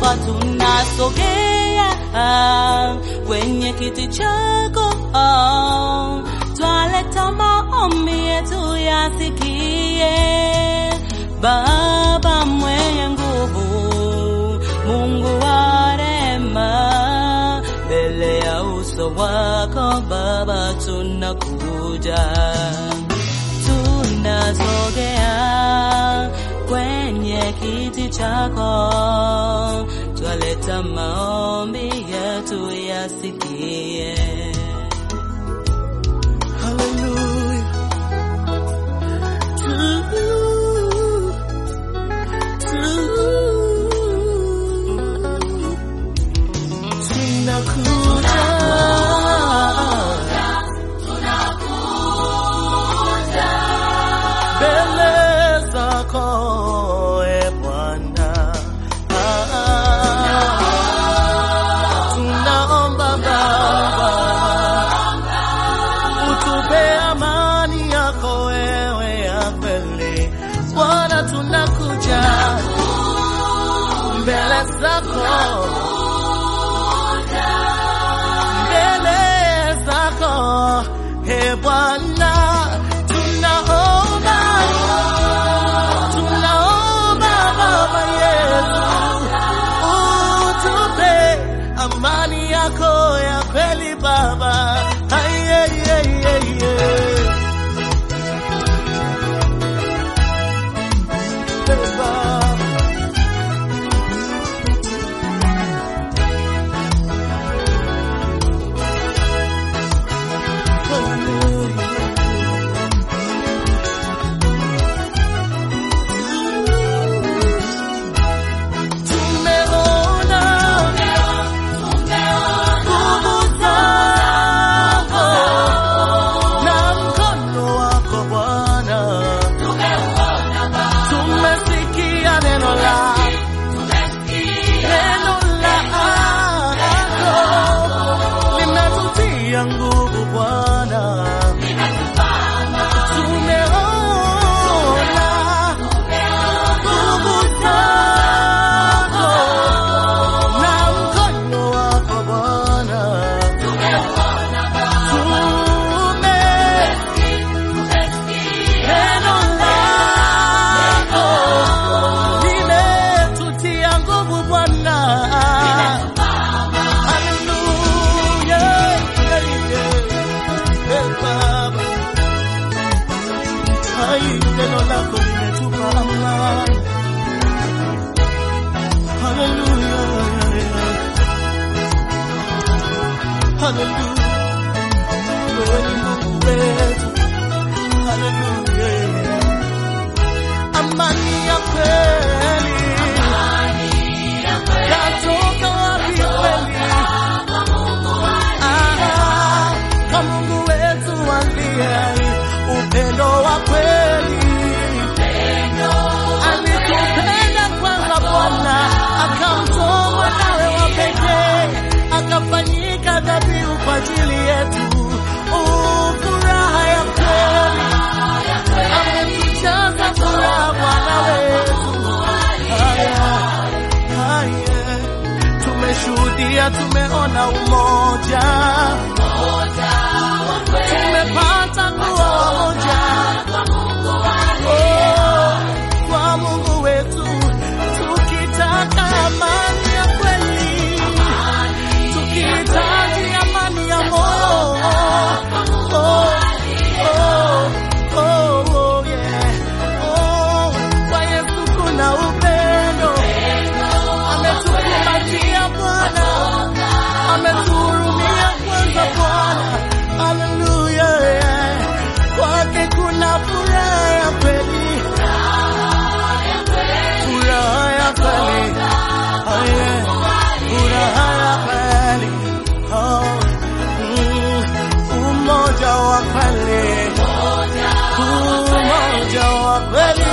Baba, tunasogea kwenye kiti chako, twaleta maombi yetu yasikie. Baba mwenye nguvu, Mungu wa rehema, mbele ya uso wako Baba tunakuja, tunasogea kwenye kiti chako, twaleta maombi yetu yasikie. Hallelujah. To, to, tunakuja mbele zako e Bwana, Ah, tunaomba Baba utupe amani yako wewe ya kweli Bwana, tunakuja mbele zako mbele zako he Bwana, tunaomba tunaomba Baba yetu utupe amani yako ya kweli Baba. Ay, ay, ay, ay, ay. Baba. Tumeona nguvu zako na mkono wako Bwana, tumesikia neno lako neno lako linatutia nguvu Bwana, tumeona nguvu zako na mkono wako Bwana, tume neno lako limetutia nguvu Bwana. Haleluya. Eh, Baba. Ai, neno lako limetupa amani. Haleluya. Haleluya. Wewe ni Mungu wetu. Haleluya. Amani ya kweli. Yatoka wapi kweli? Ah, kwa Mungu wetu aliye hai, upendo wa kweli. Alitupenda kwanza Bwana, akamtoa mwanawe wa pekee, akafanyika dhabihu kwa ajili yetu. Uh, furaha ya kweli ametujaza furaha Bwana wetu. Haya, haya, tumeshuhudia, tumeona umoja, tumepata nguo moja Oh, kwa Mungu wetu, tukitaka amani ya kweli, tukihitaji amani ya moyo Oh, oh, oh, oh, yeah. Oh, kwa Yesu kuna upendo, ametukumbatia Bwana, ametuhurumia kwanza Bwana. Haleluya, yeah. kwake kuna furaha ya kweli, furaha ya kweli, Oh, yeah. furaha ya kweli, Oh, mm, umoja wa kweli, umoja wa kweli